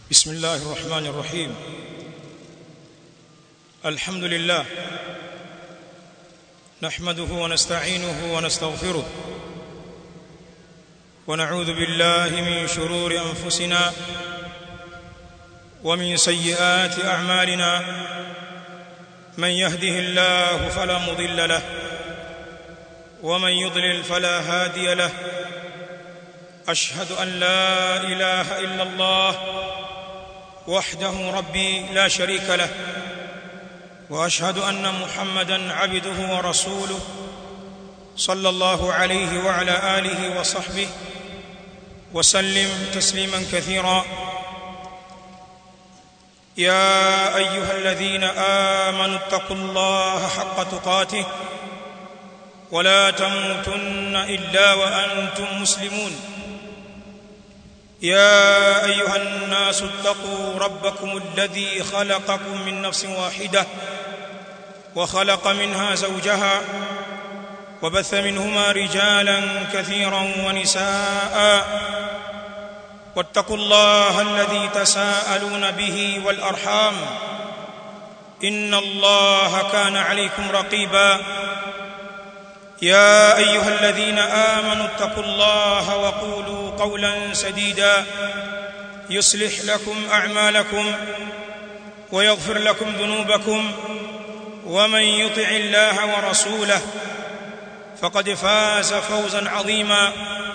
بسم الله الرحمن الرحيم الحمد لله نحمده ونستعينه ونستغفره ونعوذ بالله من شرور انفسنا ومن سيئات اعمالنا من يهده الله فلا مضل له ومن يضلل فلا هادي له اشهد ان لا اله الا الله وحده ربي لا شريك له واشهد ان محمدا عبده ورسوله صلى الله عليه وعلى اله وصحبه وسلم تسليما كثيرا يا ايها الذين امنوا اتقوا الله حق تقاته ولا تموتن الا وانتم مسلمون يا ايها الناس اتقوا ربكم الذي خلقكم من نفس واحده وخلق منها زوجها وبث منهما رجالا كثيرا ونساء واتقوا الله الذي تساءلون به والارحام ان الله كان عليكم رقيبا يا ايها الذين امنوا اتقوا الله وقولوا قولا سديدا يصلح لكم اعمالكم ويغفر لكم ذنوبكم ومن يطع الله ورسوله فقد فاز فوزا عظيما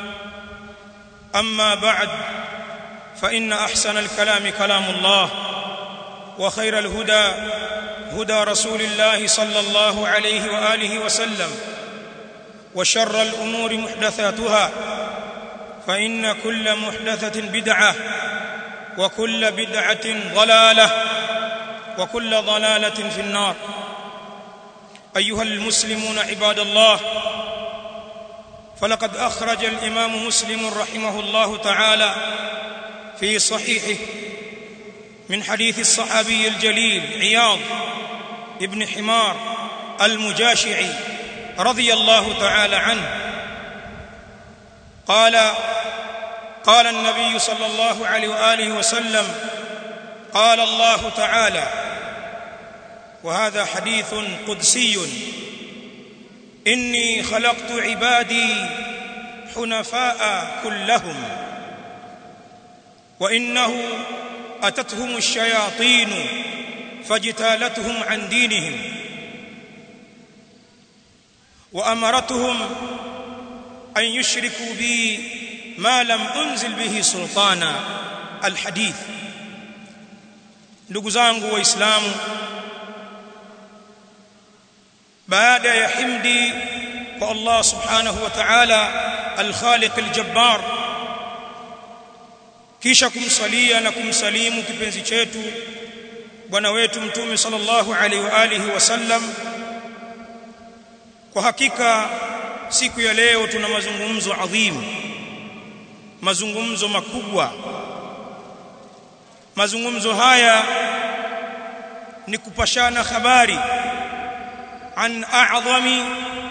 اما بعد فان احسن الكلام كلام الله وخير الهدى هدى رسول الله صلى الله عليه واله وسلم وشر الامور محدثاتها فان كل محدثه بدعه وكل بدعه ضلاله وكل ضلاله في النار ايها المسلمون عباد الله فلقد اخرج الامام مسلم رحمه الله تعالى في صحيحه من حديث الصحابي الجليل عياض ابن حمار المجاشعي رضي الله تعالى عنه قال قال النبي صلى الله عليه واله وسلم قال الله تعالى وهذا حديث قدسي اني خلقت عبادي حنفاء كلهم وانه اتتهم الشياطين فاجتالتهم عن دينهم وامرتهم ان يشركوا بي ما لم انزل به سلطانا الحديث ndugu zangu waislamu baada ya himdi kwa Allah subhanahu wa ta'ala al-Khaliq al-Jabbar kisha kumsalia na kumsalimu kipenzi chetu bwana wetu mtume sallallahu alaihi wa alihi wasallam kwa hakika siku ya leo tuna mazungumzo adhimu mazungumzo makubwa mazungumzo haya ni kupashana habari عن اعظم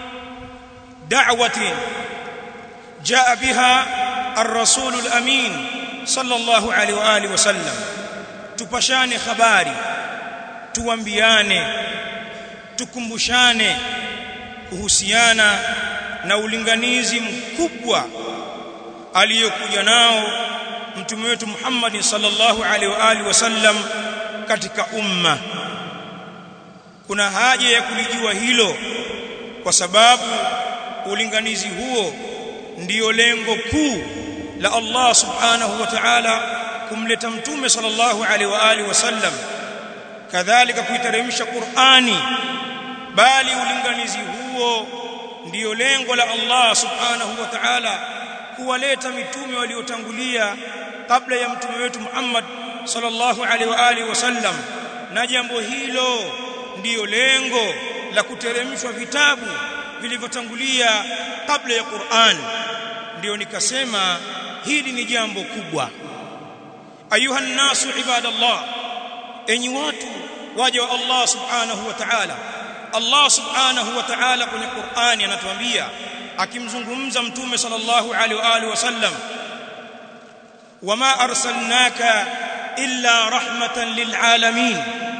دعوه جاء بها الرسول الامين صلى الله عليه واله وسلم tupashane habari tuambiane tukumbushane kuhusiana na ulinganizi mkubwa aliyokuja nao mtume wetu Muhammad sallallahu alaihi wa alihi wasallam katika umma kuna haja ya kulijua hilo kwa sababu ulinganizi huo ndiyo lengo kuu la Allah subhanahu wa ta'ala kumleta mtume sallallahu alaihi wa alihi wasallam kadhalika kuiteremsha Qur'ani bali ulinganizi huo ndiyo lengo la Allah subhanahu wa ta'ala kuwaleta mitume waliotangulia kabla ya mtume wetu Muhammad sallallahu alaihi wa alihi wasallam na jambo hilo ndiyo lengo la kuteremshwa vitabu vilivyotangulia kabla ya Qur'an ndiyo nikasema hili ni jambo kubwa ayuha nasu ibadallah enyi watu waja wa Allah subhanahu wa ta'ala Allah subhanahu wa ta'ala kwenye Qur'ani anatuambia akimzungumza mtume sallallahu alaihi wa alihi wasallam wama arsalnaka illa rahmatan lilalamin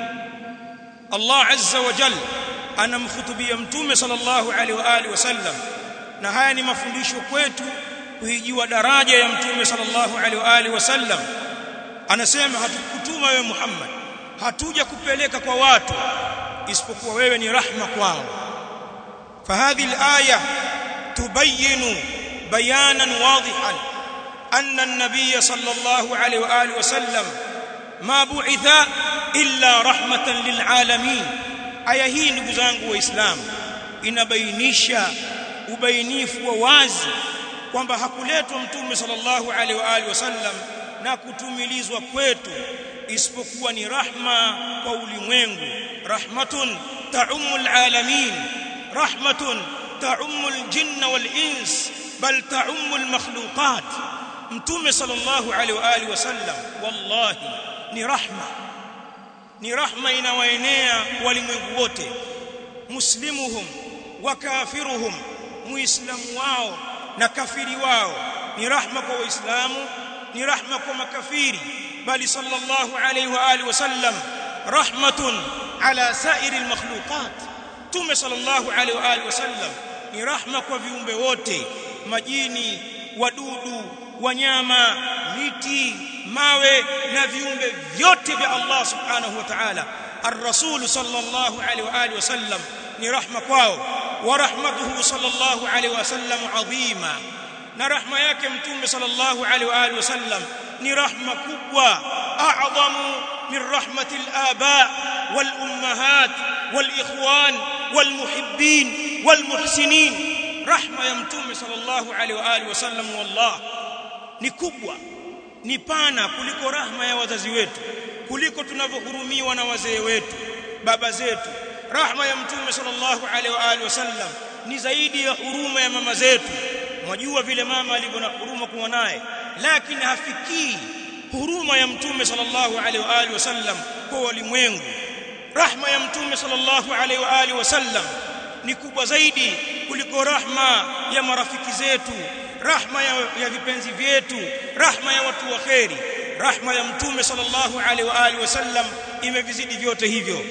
Allah azza wa jalla anamkhutubia mtume sallallahu alaihi wa alihi wasallam na haya ni mafundisho kwetu kuijua daraja ya mtume sallallahu alaihi wa alihi wasallam anasema hatukutuma wewe Muhammad hatuja kupeleka kwa watu isipokuwa wewe ni rahma kwao فهذه الآية تبين بيانا واضحا أن النبي صلى الله عليه وآله وسلم ما بعث إلا رحمة للعالمين aya hii ndugu zangu waislamu inabainisha ubainifu wa wazi kwamba hakuletwa mtume sallallahu alaihi wa alihi wasallam na kutumilizwa kwetu isipokuwa ni rahma kwa ulimwengu rahmatun ta'ummul alamin rahmatun ta'ummul jinna wal ins bal ta'ummul makhluqat mtume sallallahu alaihi wa alihi wasallam wallahi ni rahma ni rahma inawaenea walimwengu wote muslimuhum wa kafiruhum muislamu wao na kafiri wao ni rahma kwa waislamu ni rahma kwa makafiri bali sallallahu alayhi wa alihi wasallam rahmatun ala sa'iril makhluqat tume sallallahu alayhi wa alihi wasallam ni rahma kwa viumbe wote majini wadudu wanyama miti mawe na viumbe vyote vya Allah subhanahu wa ta'ala ar-rasul sallallahu alaihi wa alihi wasallam ni rahma kwao wa rahmatuhu sallallahu alaihi wasallam adhima na rahma yake mtume sallallahu alaihi wa alihi wasallam ni rahma kubwa a'zamu min rahmati al-aba wal ummahat wal ikhwan wal muhibbin wal muhsinin rahma ya mtume sallallahu alaihi wa alihi wasallam wallah ni kubwa ni pana kuliko rahma ya wazazi wetu kuliko tunavyohurumiwa na wazee wetu baba zetu rahma ya mtume sallallahu alaihi wa alihi wasallam ni zaidi ya huruma ya mama zetu mwajua vile mama alivyo na huruma kuwa naye lakini hafikii huruma ya mtume sallallahu alaihi wa alihi wasallam kwa walimwengu rahma ya mtume sallallahu alaihi wa alihi wasallam ni kubwa zaidi kuliko rahma ya marafiki zetu rahma ya, ya vipenzi vyetu rahma ya watu wa kheri rahma ya mtume sallallahu alaihi wa alihi wasallam imevizidi vyote hivyo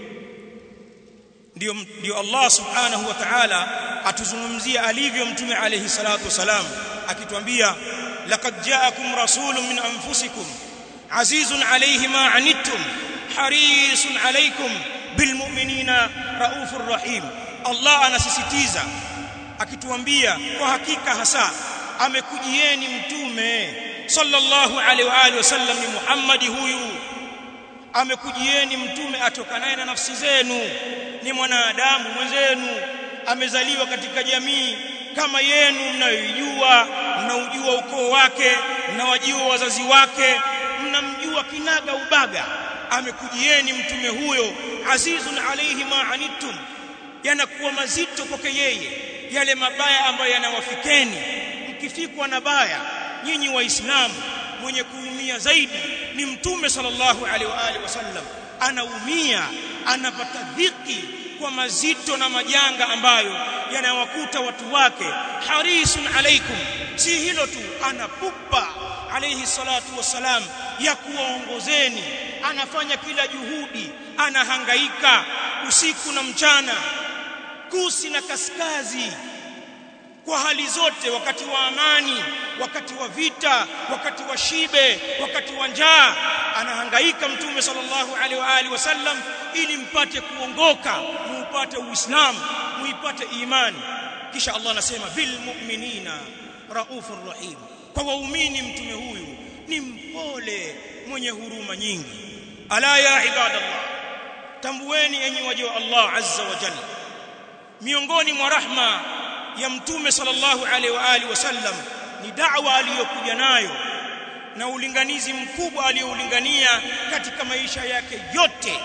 ndio ndio Allah subhanahu wa ta'ala atuzungumzia alivyo mtume alayhi salatu wasalam akituambia laqad ja'akum rasulun min anfusikum azizun alayhi ma anittum harisun alaykum bilmu'minina raufur rahim Allah anasisitiza akituambia kwa hakika hasa amekujieni mtume sallallahu alaihi wa alihi wasallam ni Muhammadi huyu amekujieni mtume atokanaye na nafsi zenu ni mwanadamu mwenzenu amezaliwa katika jamii kama yenu mnayoijua mnaujua ukoo wake mnawajua wazazi wake mnamjua kinaga ubaga amekujieni mtume huyo azizun alayhi ma anittum yanakuwa mazito kwake yeye yale mabaya ambayo yanawafikeni mkifikwa na baya nyinyi waislamu mwenye kuumia zaidi ni mtume sallallahu alaihi wa alihi wasallam anaumia anapata dhiki kwa mazito na majanga ambayo yanawakuta watu wake harisun alaikum si hilo tu anapupa alayhi salatu wassalam ya kuwaongozeni anafanya kila juhudi anahangaika usiku na mchana kusi na kaskazi kwa hali zote wakati wa amani wakati wa vita wakati wa shibe wakati wa njaa anahangaika mtume sallallahu alaihi wa alihi wasallam ili mpate kuongoka muupate uislamu muipate imani kisha Allah anasema bil mu'minina raufur rahim kwa waumini mtume huyu ni mpole mwenye huruma nyingi ala ya ibadallah tambueni enyi waja wa Allah azza wa jalla miongoni mwa rahma ya mtume sallallahu alaihi wa alihi wasallam ni da'wa aliyokuja nayo na ulinganizi mkubwa aliyoulingania katika maisha yake yote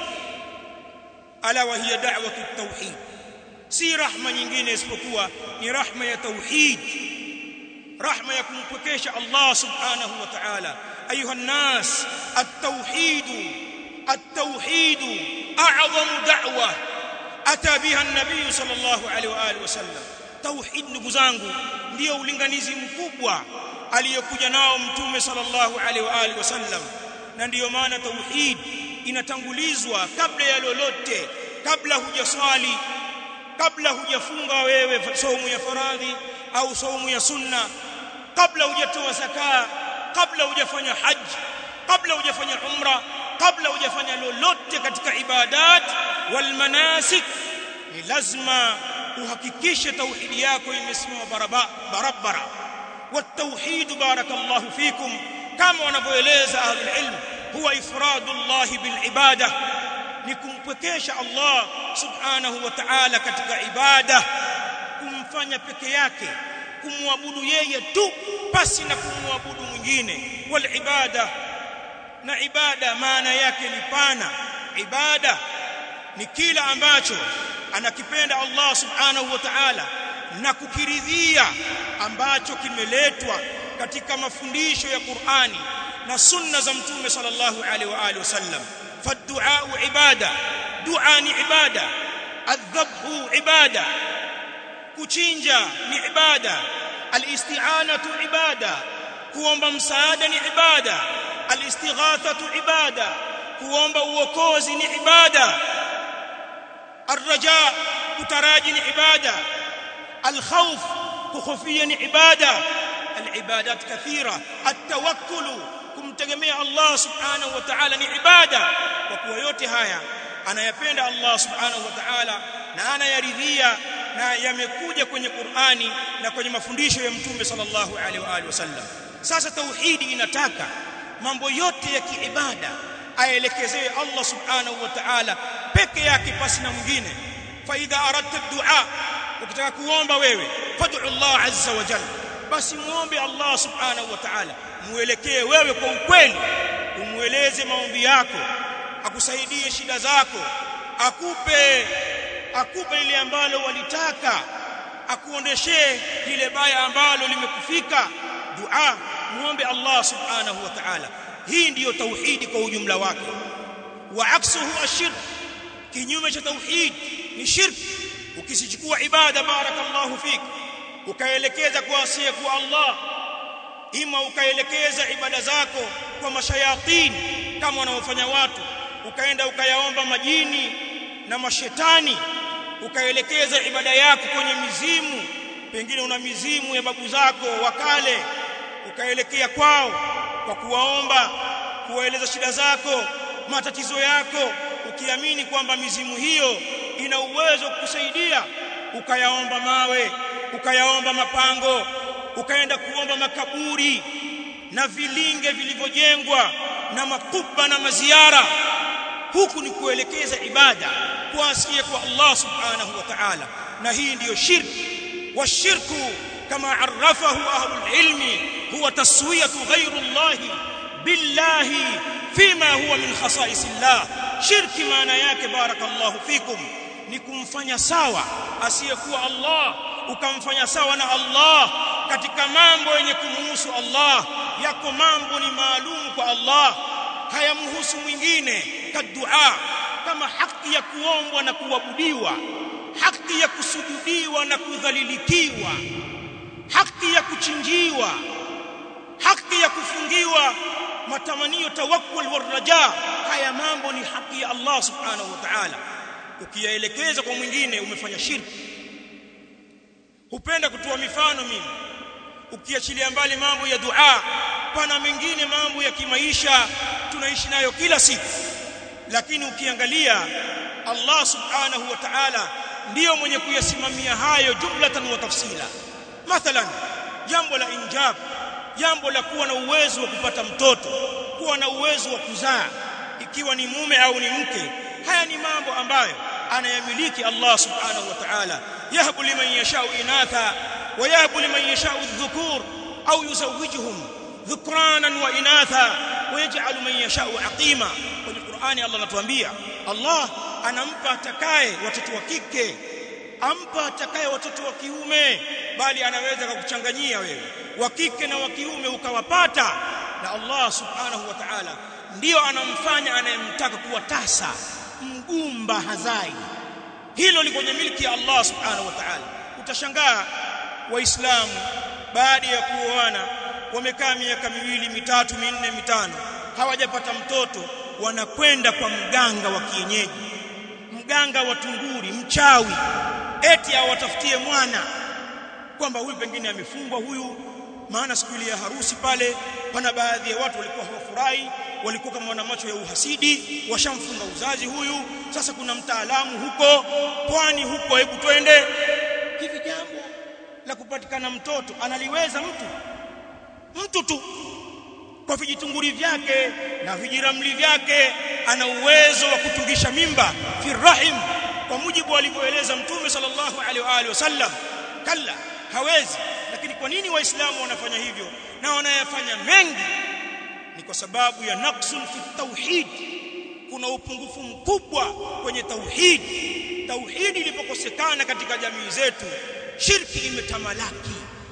ala wa hiya da'watu tauhid si rahma nyingine isipokuwa ni rahma ya tauhid rahma ya kumpwekesha Allah subhanahu wa ta'ala ayuha nas at-tauhid at-tauhid a'zamu da'wa ata biha an-nabiy sallallahu alaihi wa alihi wasallam tauhid ndugu zangu ndio ulinganizi mkubwa aliyokuja nao mtume sallallahu alaihi wa alihi wasallam na ndiyo maana tauhid inatangulizwa kabla ya lolote kabla hujaswali kabla hujafunga wewe saumu ya faradhi au saumu ya sunna kabla hujatoa zaka kabla hujafanya haji kabla hujafanya umra kabla hujafanya lolote katika ibadat wal manasik ni lazima uhakikishe tauhidi yako imesimama barabara والتوحيد بارك الله فيكم كما wanavyoeleza ahlul ilm huwa ifradullah bil ibada ni kumpekesha Allah subhanahu wa ta'ala katika ibada kumfanya peke yake kumwabudu yeye tu pasi na kumwabudu mwingine wal ibada na ibada maana yake ni pana ibada ni kila ambacho anakipenda Allah subhanahu wa ta'ala na kukiridhia ambacho kimeletwa katika mafundisho ya Qur'ani na sunna za mtume sallallahu alaihi wa alihi wasallam faddu'a ibada dua ni ibada adhabhu ibada kuchinja ni ibada alisti'anatu ibada kuomba msaada ni ibada alistighathatu ibada kuomba uokozi ni ibada arraja kutaraji ni ibada alkhawf kukhofia ni ibada alibadat kathira atawakkul kumtegemea Allah subhanahu wa ta'ala ni ibada kwa kuwa yote haya anayapenda Allah subhanahu wa ta'ala na anayaridhia na yamekuja kwenye Qur'ani na kwenye mafundisho ya Mtume sallallahu alaihi wa alihi wasallam sasa tauhidi inataka mambo yote ya kiibada aelekezee Allah subhanahu wa ta'ala peke yake pasi na mwingine fa idha aradta du'a ukitaka kuomba wewe fad'u Allah azza wa jalla basi muombe Allah subhanahu wa ta'ala muelekee wewe kwa ukweli umueleze maombi yako akusaidie shida zako akupe akupe lile ambalo walitaka akuondeshee lile baya ambalo limekufika dua muombe Allah subhanahu wa ta'ala hii ndiyo tauhidi kwa ujumla wake wa aksuhu ashirk kinyume cha tauhid ni shirk ukisichukua ibada barakallahu fik ukaelekeza kwa asiye kwa Allah ima ukaelekeza ibada zako kwa mashayatin kama wanaofanya watu ukaenda ukayaomba majini na mashetani ukaelekeza ibada yako kwenye mizimu pengine una mizimu ya babu zako wa kale ukaelekea kwao kwa kuwaomba kuwaeleza shida zako matatizo yako ukiamini kwamba mizimu hiyo ina uwezo kukusaidia ukayaomba mawe ukayaomba mapango ukaenda kuomba makaburi na vilinge vilivyojengwa na makuba na maziara huku ni kuelekeza ibada kwa asiye kwa Allah subhanahu wa ta'ala na hii ndiyo shirki washirku kama arafahu ahlul ilmi huwa taswiyatu ghayru Allah billahi fima huwa min khasa'is Allah shirki maana yake barakallahu fikum ni kumfanya sawa asiyekuwa Allah ukamfanya sawa na Allah katika mambo yenye kumuhusu Allah yako mambo ni maalum kwa Allah hayamhusu mwingine kadua kama haki ya kuombwa na kuabudiwa haki ya kusujudiwa na kudhalilikiwa haki ya kuchinjiwa haki ya kufungiwa matamanio tawakkul waraja haya mambo ni haki ya Allah subhanahu wa ta'ala ukiyaelekeza kwa mwingine umefanya shirki hupenda kutoa mifano mimi ukiachilia mbali mambo ya dua pana mengine mambo ya kimaisha tunaishi nayo kila siku lakini ukiangalia Allah subhanahu wa ta'ala ndiyo mwenye kuyasimamia hayo jumlatan wa tafsila mathalan jambo la injab jambo la kuwa na uwezo wa kupata mtoto kuwa na uwezo wa kuzaa ikiwa ni mume au ni mke haya ni mambo ambayo anayamiliki Allah subhanahu wa ta'ala yahbu liman yashau inatha wa yahbu liman yashau adh-dhukur au yuzawwijuhum dhukranan wa inatha wa yaj'alu man yashau aqima kwenye Qur'ani Allah anatuambia Allah anampa atakaye watoto wa kike ampa atakaye watoto wa kiume bali anaweza kukuchanganyia wewe wa kike na wa kiume ukawapata na Allah subhanahu wa ta'ala ndiyo anamfanya anayemtaka kuwa tasa mgumba hazai hilo liko kwenye milki ya Allah subhanahu wa ta'ala utashangaa waislamu baada ya kuoana wamekaa miaka miwili mitatu minne mitano hawajapata mtoto wanakwenda kwa mganga wa kienyeji mganga wa tunguri mchawi eti awatafutie mwana kwamba huyu pengine amefungwa huyu maana siku ile ya harusi pale pana baadhi ya watu walikuwa hawafurahi walikuwa kama wana macho ya uhasidi washamfunga uzazi huyu sasa kuna mtaalamu huko pwani huko hebu twende hivi jambo la kupatikana mtoto analiweza mtu mtu tu kwa vijitunguri vyake na vijiramli vyake ana uwezo wa kutungisha mimba fi rahim kwa mujibu alivyoeleza mtume sallallahu alaihi wa alihi wasallam kalla hawezi lakini kwa nini waislamu wanafanya hivyo na wanayafanya mengi ni kwa sababu ya naqsun fi tauhid kuna upungufu mkubwa kwenye tauhid tauhid ilipokosekana katika jamii zetu shirki imetamalaki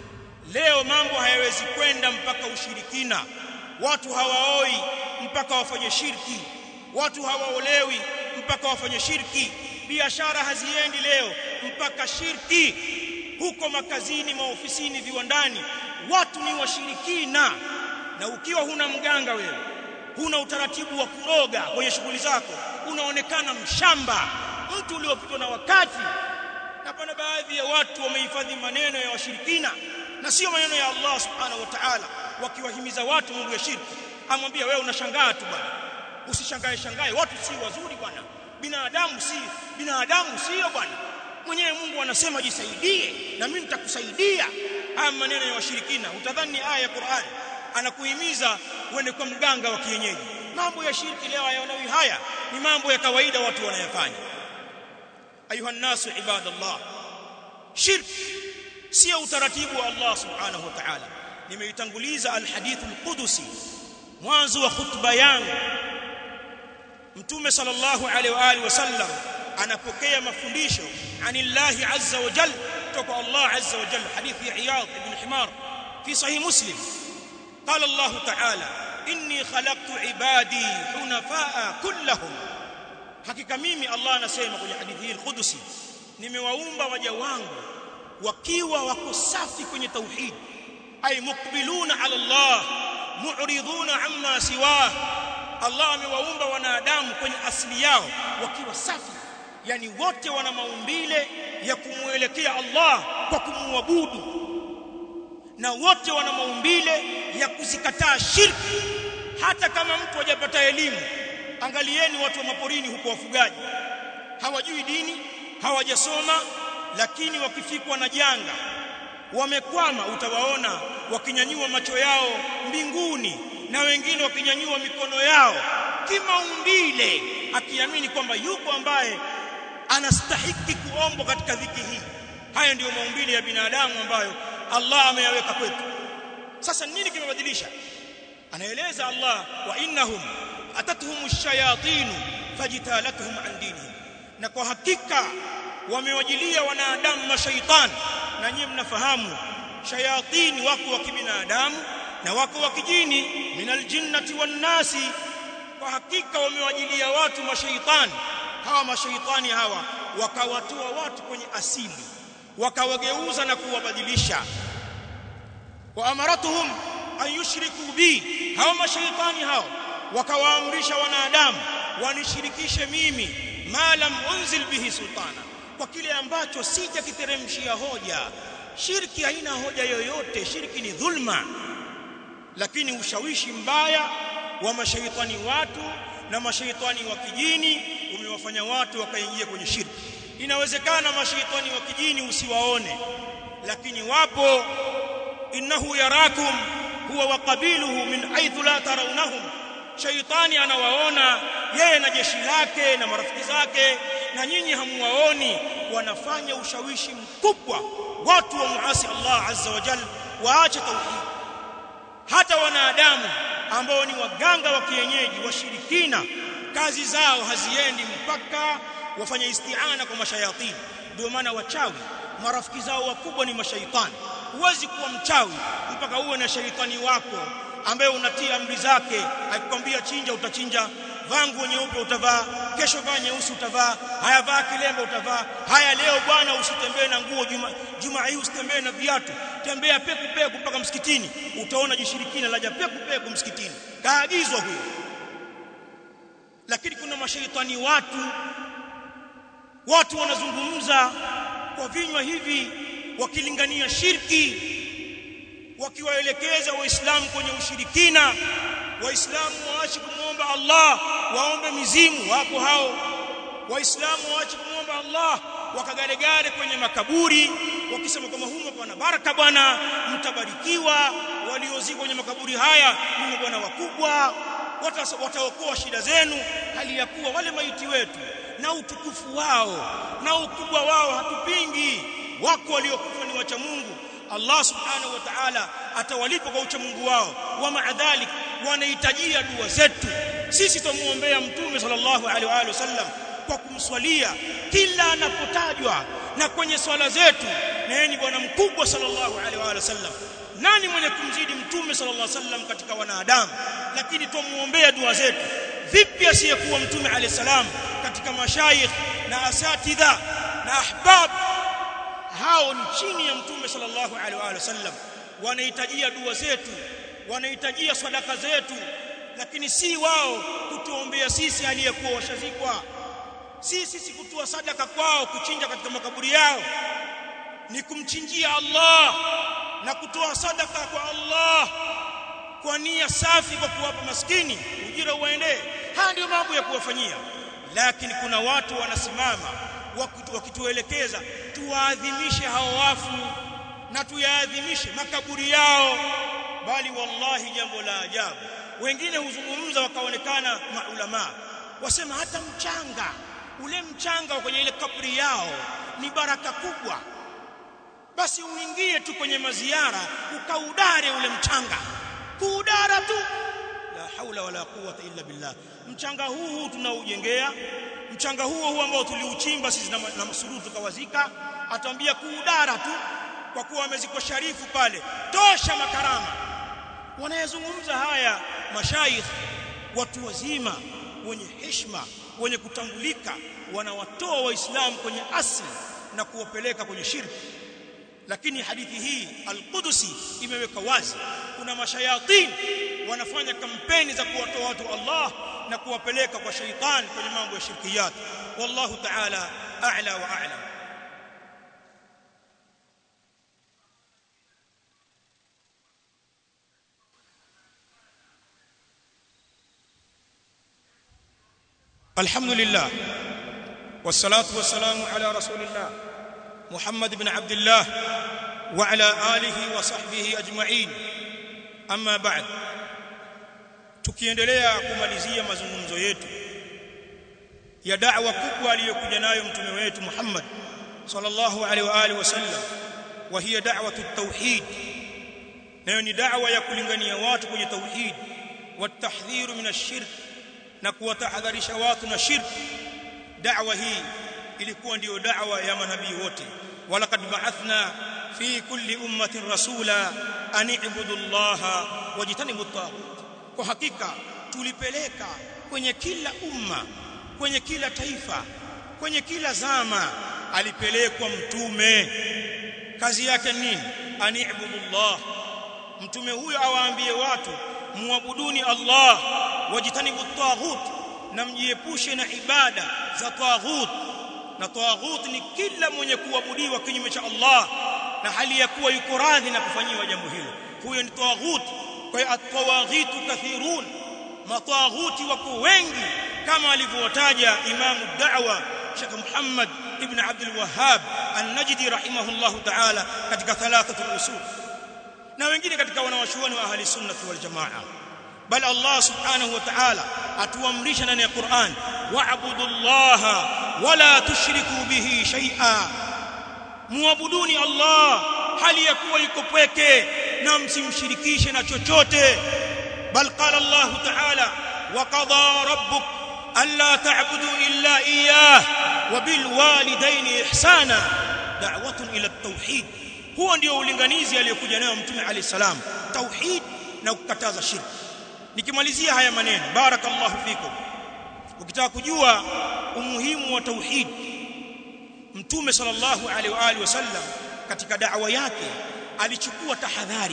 leo mambo hayawezi kwenda mpaka ushirikina watu hawaoi mpaka wafanye shirki watu hawaolewi mpaka wafanye shirki biashara haziendi leo mpaka shirki huko makazini maofisini viwandani watu ni washirikina na ukiwa huna mganga wewe huna utaratibu wa kuroga kwenye shughuli zako unaonekana mshamba mtu uliopitwa na wakati na pana baadhi ya watu wamehifadhi maneno ya washirikina na sio maneno ya Allah subhanahu wa ta'ala wakiwahimiza watu mambo ya shirki amwambia wewe unashangaa tu bwana usishangae shangae watu si wazuri bwana binadamu si binadamu sio bwana mwenyewe Mungu anasema jisaidie na mimi nitakusaidia haya maneno ya washirikina utadhani aya ya Qur'an anakuhimiza uende kwa mganga wa kienyeji mambo ya shirki leo hayaonawi haya ni mambo ya kawaida watu wanayafanya ayuha nasu ibadallah shirki sio utaratibu wa Allah subhanahu wa ta'ala nimeitanguliza alhadith alqudusi mwanzo wa khutba yangu mtume sallallahu alaihi wa alihi wasallam anapokea mafundisho anillahi azza wa jalla kutoka Allah azza wa jalla hadithi ya Iyad ibn Himar fi sahih Muslim قال الله تعالى إني خلقت عبادي حنفاء كلهم hakika mimi Allah anasema kwenye hadithi hii al-Qudusi nimewaumba waja wangu wakiwa wako safi kwenye tauhid ay muqbiluna ala Allah mu'riduna amma siwa Allah amewaumba wanadamu kwenye asili yao wakiwa safi yani wote wana maumbile ya kumuelekea Allah kwa kumwabudu na wote wana maumbile ya kuzikataa shirki hata kama mtu hajapata elimu angalieni watu wa maporini huko wafugaji hawajui dini hawajasoma lakini wakifikwa na janga wamekwama utawaona wakinyanyua macho yao mbinguni na wengine wakinyanyua mikono yao kimaumbile akiamini kwamba yuko ambaye anastahiki kuombwa katika dhiki hii haya ndiyo maumbile ya binadamu ambayo Allah ameyaweka kwetu sasa nini kimebadilisha anaeleza Allah wa innahum atatuhum ash-shayatin fajtalatuhum an dinihim na kwa hakika wamewajilia wanadamu mashaitani na nyinyi mnafahamu shayatini wako wa kibinadamu na wako wa kijini minal jinnati wan nasi kwa hakika wamewajilia watu mashaitani hawa mashaitani hawa wakawatoa watu kwenye asili wakawageuza na kuwabadilisha wa amaratuhum an yushriku bi hawa mashaitani hao wakawaamrisha wanadamu wanishirikishe mimi ma lam unzil bihi sultana kwa kile ambacho sijakiteremshia hoja shirki haina hoja yoyote shirki ni dhulma lakini ushawishi mbaya wa mashaitani watu na mashaitani wa kijini umewafanya watu wakaingia kwenye shirki inawezekana mashaitani wa kijini usiwaone lakini wapo innahu yarakum huwa wa qabiluhu min haythu la tarawnahum shaitani anawaona yeye na jeshi lake na marafiki zake na nyinyi hamuwaoni wanafanya ushawishi mkubwa watu wa muasi Allah azza wa jalla waache tauhid hata wanadamu ambao ni waganga wa kienyeji washirikina kazi zao haziendi mpaka wafanye isti'ana kwa mashayatini ndio maana wachawi marafiki zao wakubwa ni mashaitani huwezi kuwa mchawi mpaka uwe na shaitani wako ambaye unatii amri zake akikwambia chinja utachinja vaa nguo nyeupe utavaa kesho vaa nyeusi utavaa haya vaa kilemba utavaa haya leo bwana usitembee na nguo juma juma hii usitembee na viatu tembea peku peku mpaka msikitini utaona jishirikina laja peku peku msikitini kaagizwa huyo lakini kuna mashaitani watu watu wanazungumza kwa vinywa hivi wakilingania shirki wakiwaelekeza waislamu kwenye ushirikina waislamu waache kumwomba Allah waombe mizimu wapo hao waislamu waache kumwomba Allah wakagaregare kwenye makaburi wakisema kwamba humo pana baraka bwana mtabarikiwa waliozikwa kwenye makaburi haya ni bwana wakubwa wataokoa shida zenu hali ya kuwa wale maiti wetu na utukufu wao na ukubwa wao hatupingi wako waliokufa ni wacha Mungu Allah subhanahu wa ta'ala atawalipa kwa ucha Mungu wao wa maadhalik wanahitajia dua zetu sisi tumuombea mtume sallallahu alaihi wa sallam kwa kumswalia kila anapotajwa na kwenye swala zetu na yeye ni bwana mkubwa sallallahu alaihi wa sallam nani mwenye kumzidi mtume sallallahu alaihi wasallam katika wanadamu lakini tumuombea dua zetu vipi asiyekuwa mtume alayhi salam katika mashayikh na asatidha na ahbab hao ni chini ya mtume sallallahu alaihi wasallam wanahitajia dua zetu wanahitajia sadaka zetu lakini si wao kutuombea sisi aliyekuwa washazikwa si sisi kutoa sadaka kwao kuchinja katika makaburi yao ni kumchinjia Allah na kutoa sadaka kwa Allah kwa nia safi kwa kuwapa maskini ujira uwaendee haya ndio mambo ya kuwafanyia lakini kuna watu wanasimama wakituelekeza tuwaadhimishe hao wafu na tuyaadhimishe makaburi yao bali wallahi jambo la ajabu wengine huzungumza wakaonekana maulama wasema hata mchanga ule mchanga kwenye ile kaburi yao ni baraka kubwa basi uingie tu kwenye maziara ukaudare ule mchanga kuudara tu la haula wala quwwata illa billah mchanga huu huu tunaujengea mchanga huo huu ambao tuliuchimba sisi na, na masurufu tukawazika atambia kuudara tu kwa kuwa amezikwa sharifu pale tosha makarama wanayezungumza haya mashaikh watu wazima wenye heshima wenye kutambulika wanawatoa waislamu kwenye asli na kuwapeleka kwenye shirki lakini hadithi hii al-Qudusi imeweka wazi kuna mashayatin wanafanya kampeni za kuwatoa watu Allah na kuwapeleka kwa shaitan kwenye mambo ya shirkiyat wallahu ta'ala a'la wa a'lam الحمد لله والصلاه والسلام على رسول الله محمد بن عبد الله وعلى اله وصحبه اجمعين اما بعد tukiendelea kumalizia mazungumzo yetu ya da'wa kubwa aliyokuja nayo mtume wetu Muhammad sallallahu alaihi wa alihi wasallam wa hiya da'watu at-tauhid nayo ni da'wa ya kulingania watu kwenye tauhid watahdhiru min ash-shirk na kuwatahadharisha watu na shirk da'wa hii ilikuwa ndiyo da'wa ya manabii wote walaqad ba'athna fi kulli ummatin rasula an i'budu allaha wajtanibu at-taghut kwa hakika tulipeleka kwenye kila umma kwenye kila taifa kwenye kila zama alipelekwa mtume kazi yake nini ani'budu Allah mtume huyo awaambie watu muabuduni Allah wajitanibu taghut na mjiepushe na ibada za taghut na taghut ni kila mwenye kuabudiwa kinyume cha Allah na hali ya kuwa yuko radhi na kufanyiwa jambo hilo huyo ni taghut kwa hiyo at-tawaghitu kathirun mataghuti wako wengi kama alivyotaja imamu da'wa Sheikh Muhammad ibn Abdul Wahhab An-Najdi rahimahullah ta'ala katika thalathatul usul na wengine katika wanawachuoni wa ahli sunnah wal jamaa bal Allah subhanahu wa ta'ala atuamrisha ndani ya Qur'an wa'budu Allah wala tushriku bihi shay'a muabuduni Allah hali ya kuwa yuko pweke na msimshirikishe na chochote bal qala Allah ta'ala wa qada rabbuk alla ta'budu illa iyyah wa bil walidayni ihsana da'watun ila at-tauhid huo ndio ulinganizi aliyokuja nayo mtume alayhi salam tauhid na kukataza shirki nikimalizia haya maneno barakallahu fikum ukitaka kujua umuhimu wa tauhid mtume sallallahu alaihi wa alihi wasallam katika da'wa yake alichukua tahadhari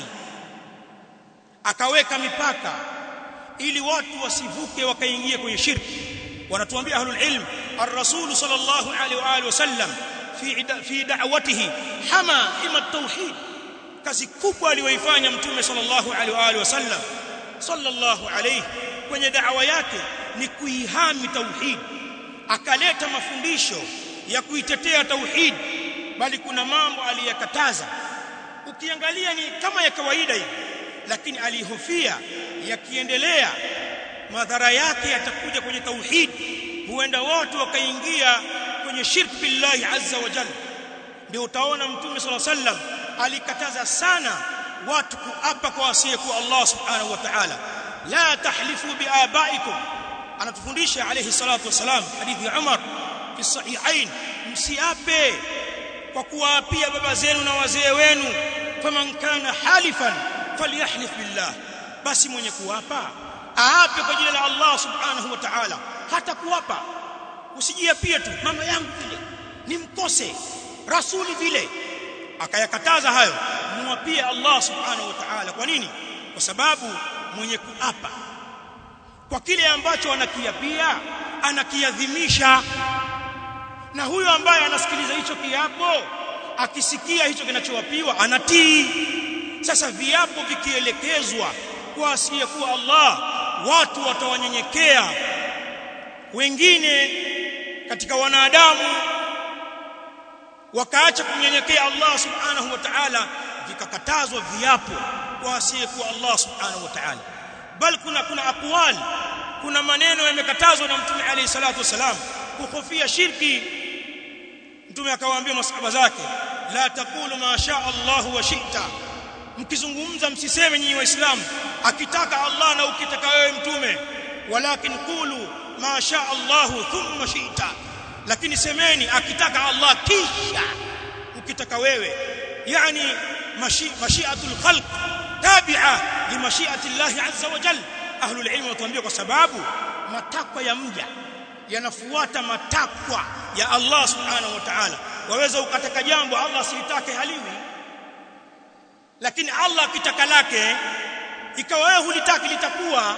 akaweka mipaka ili watu wasivuke wakaingia kwenye shirki wanatuambia ahlul ilm ar-rasul sallallahu alaihi wa alihi wasallam fi fi da'watihi hama ima tauhid kazi kubwa aliyoifanya mtume sallallahu alaihi wa alihi wasallam sallallahu alaihi kwenye da'wa yake ni kuihami tauhid akaleta mafundisho ya kuitetea tauhid bali kuna mambo aliyakataza ukiangalia ni kama ya kawaida hivi lakini alihofia yakiendelea madhara yake yatakuja kwenye tauhid huenda watu wakaingia kwenye shirk billahi azza wa jalla ndio utaona mtume sala sallam alikataza sana watu kuapa kwa asiyekuwa Allah subhanahu wa ta'ala la tahlifu biabaikum anatufundisha alayhi salatu wasalam hadithi ya Umar fi sahihain msiape kwa kuwaapia baba zenu na wazee wenu faman kana halifan falyahlif billah basi mwenye kuapa aape kwa jina la Allah subhanahu wa ta'ala hata kuapa usijiapie tu mama yangu vile nimkose rasuli vile akayakataza hayo muapie Allah subhanahu wa ta'ala kwa nini kwa sababu mwenye kuapa kwa kile ambacho anakiapia anakiadhimisha na huyo ambaye anasikiliza hicho kiapo akisikia hicho kinachowapiwa anatii sasa viapo vikielekezwa kwa asiyekuwa Allah watu watawanyenyekea wengine katika wanadamu wakaacha kunyenyekea Allah subhanahu wa ta'ala vikakatazwa viapo kwa asiyekuwa Allah subhanahu wa ta'ala bal kuna kuna aqwal kuna maneno yamekatazwa na mtume alayhi salatu wasalam kuhofia shirki mtume akawaambia masahaba zake la taqulu ma sha Allah wa shi'ta mkizungumza msiseme nyinyi waislamu akitaka Allah na ukitaka wewe mtume walakin qulu ma sha Allah thumma shi'ta lakini semeni akitaka Allah kisha ukitaka wewe yani mashi, mashiatul khalq tabi'a li mashiati Allah azza wa jalla ahlul ilm watuambia kwa sababu matakwa ya mja yanafuata matakwa ya Allah subhanahu wa ta'ala waweza ukataka jambo Allah silitake haliwi lakini Allah akitaka lake ikawa wewe hulitaki litakuwa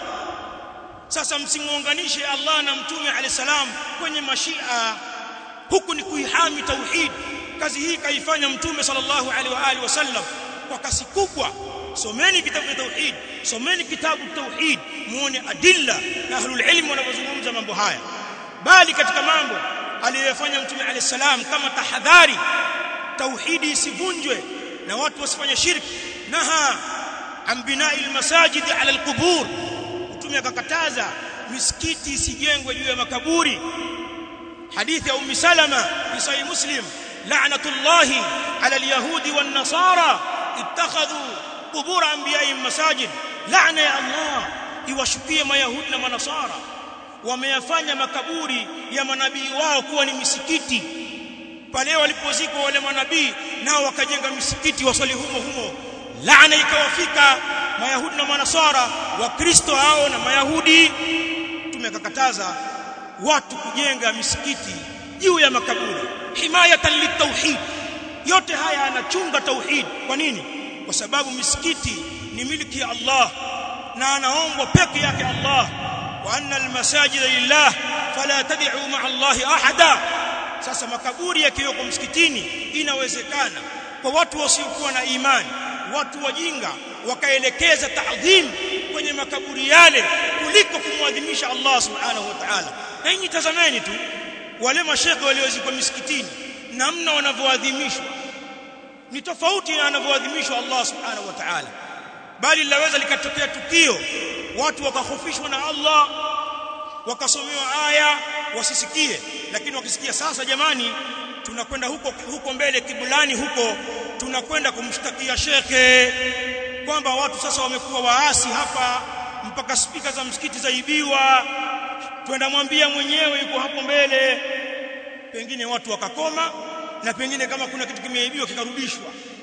sasa msimuunganishe Allah na mtume alayhi salam kwenye mashia huku ni kuihami tauhid kazi hii kaifanya mtume sallallahu alaihi wa alihi wasallam kwa kasi kubwa someni kitabu cha tauhid someni kitabu tauhid muone adilla na ahlul ilm wanavyozungumza mambo haya bali katika mambo aliyofanya mtume alayhi salam kama tahadhari tauhidi isivunjwe na watu wasifanye shirki naha an binai almasajid ala alqubur mtume akakataza misikiti isijengwe juu ya makaburi hadithi ya ummi salama fi sahih muslim la'natullahi ala alyahudi wan nasara ittakhadhu qubur anbiya'ihim masajid la'na ya allah iwashukie mayahudi na manasara wameyafanya makaburi ya manabii wao kuwa ni misikiti pale walipozikwa wale manabii nao wakajenga misikiti wasali humo humo laana ikawafika mayahudi na manasara wakristo hao na mayahudi tumekakataza watu kujenga misikiti juu ya makaburi himayatan litauhid yote haya anachunga tauhid kwa nini kwa sababu misikiti ni miliki ya Allah na anaombwa peke yake Allah wa anna almasajida lillah fala tad'u ma'a Allah ahada sasa makaburi yakiwekwa msikitini inawezekana kwa watu wasiokuwa na imani watu wajinga wakaelekeza taadhim kwenye makaburi yale kuliko kumwadhimisha Allah subhanahu wa ta'ala na nyinyi tazameni tu wale mashekhe waliozikwa misikitini namna wanavyoadhimishwa ni tofauti na anavyoadhimishwa Allah subhanahu wa ta'ala bali linaweza likatokea tukio watu wakahofishwa na Allah wakasomewa aya wasisikie lakini wakisikia sasa jamani tunakwenda huko huko mbele kibulani huko tunakwenda kumshtakia shekhe kwamba watu sasa wamekuwa waasi hapa mpaka spika za msikiti zaibiwa twenda mwambia mwenyewe yuko hapo mbele pengine watu wakakoma na pengine kama kuna kitu kimeibiwa kikarudishwa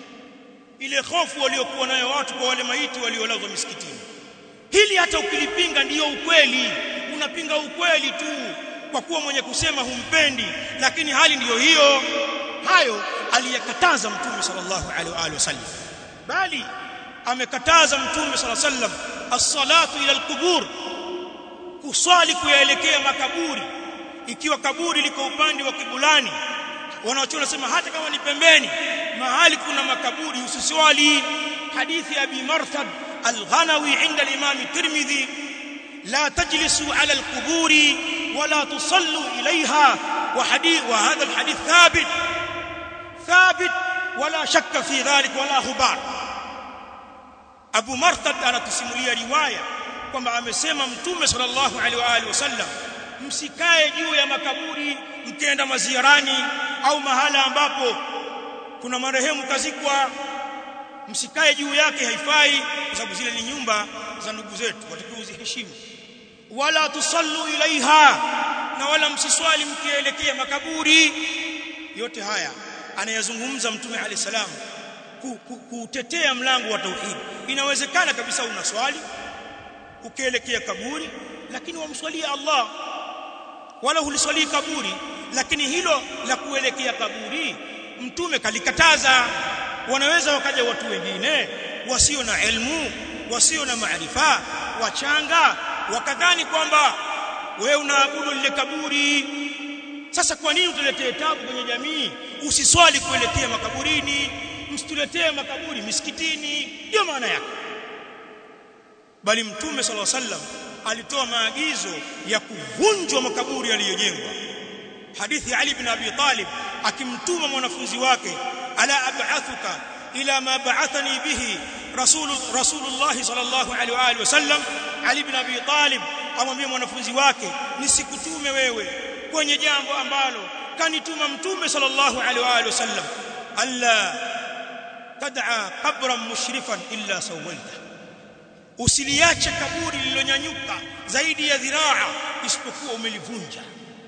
ile hofu waliokuwa nayo watu kwa wale maiti waliolazwa misikitini hili hata ukilipinga ndiyo ukweli unapinga ukweli tu kwa kuwa mwenye kusema humpendi lakini hali ndiyo hiyo hayo aliyakataza mtume sallallahu alaihi wa alihi wasallam bali amekataza mtume sallallahu alaihi wasallam as-salatu ila al-qubur kuswali kuyaelekea makaburi ikiwa kaburi liko upande wa kibulani wanaochona nasema hata kama ni pembeni mahali kuna makaburi usiswali hadithi ya abi marthad al-ghanawi inda al-imam tirmidhi la tajlisu ala al-qubur wala tusallu ilayha wa hadith wa hadha al-hadith thabit thabit wala shakka fi dhalik wala hubar Abu Marthad anatusimulia riwaya kwamba amesema Mtume sallallahu alaihi wa alihi wasallam msikae juu ya makaburi mkienda maziarani au mahala ambapo kuna marehemu kazikwa msikae juu yake haifai kwa sababu zile ni nyumba za ndugu zetu watakiwa uziheshimu wala tusallu ilaiha na wala msiswali mkielekea makaburi yote haya anayazungumza mtume alayhi salam kutetea mlango wa tauhid inawezekana kabisa unaswali ukielekea kaburi lakini wamswalia Allah wala huliswali kaburi lakini hilo la kuelekea kaburi mtume kalikataza wanaweza wakaja watu wengine wasio na elimu wasio na maarifa wachanga wakadhani kwamba wewe unaabudu lile kaburi sasa kwa nini utuletee tabu kwenye jamii usiswali kuelekea makaburini msituletee makaburi misikitini ndio maana yake bali mtume sala sallam alitoa maagizo ya kuvunjwa makaburi yaliyojengwa hadithi Ali ibn Abi Talib akimtuma mwanafunzi wake ala ab'athuka ila ma ba'athani bihi rasul rasulullah sallallahu alaihi wa alihi wasallam Ali ibn Abi Talib amwambia mwanafunzi wake nisikutume wewe kwenye jambo ambalo kanituma mtume sallallahu alaihi wa alihi wasallam alla tad'a qabran mushrifan illa sawaita usiliache kaburi lililonyanyuka zaidi ya dhiraa isipokuwa umelivunja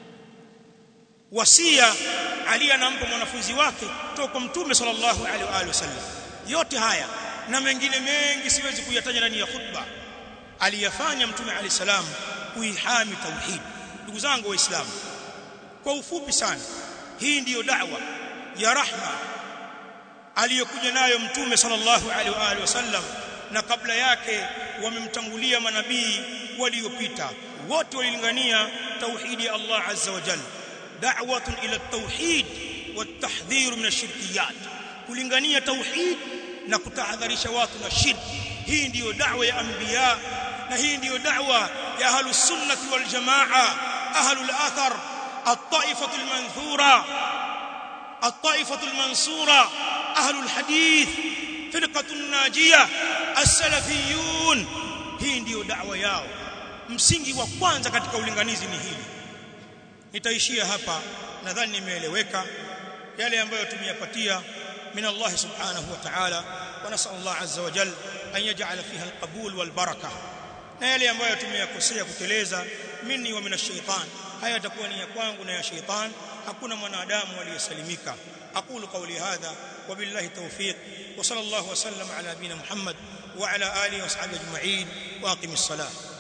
wasia Ali anampa mwanafunzi wake toka mtume sallallahu alaihi wa alihi wasallam yote haya na mengine mengi siwezi kuyataja ndani ya khutba aliyafanya mtume alayhi salam kuihami tauhid ndugu zangu waislamu kwa ufupi sana hii ndiyo da'wa ya rahma aliyokuja nayo mtume sallallahu alaihi wa alihi wasallam na kabla yake wamemtangulia manabii waliopita wote walilingania tauhidi ya Allah azza wa jalla da'watun ila at-tauhid wat-tahdhir min ash-shirkiyat kulingania tauhid na kutahadharisha watu na shirki hii ndiyo da'wa ya anbiya na hii ndiyo da'wa ya ahlus sunnah wal jamaa ahlul athar at-ta'ifah al-manthura at-ta'ifah al-mansura ahlul hadith firqatu najia as-salafiyun hii ndiyo da'wa yao msingi wa kwanza katika ulinganizi ni hili nitaishia hapa nadhani nimeeleweka yale ambayo tumeyapatia من الله سبحانه وتعالى ونسال الله عز وجل ان يجعل فيها القبول والبركه na yale ambayo tumeyakosea kuteleza mimi wa minash shaitan haya yatakuwa ni ya kwangu na ya shaitan hakuna mwanadamu aliyesalimika aqulu qawli hadha wa billahi tawfiq wa sallallahu wa sallam ala nabina muhammad wa ala alihi wa sahbihi ajma'in wa aqimis salah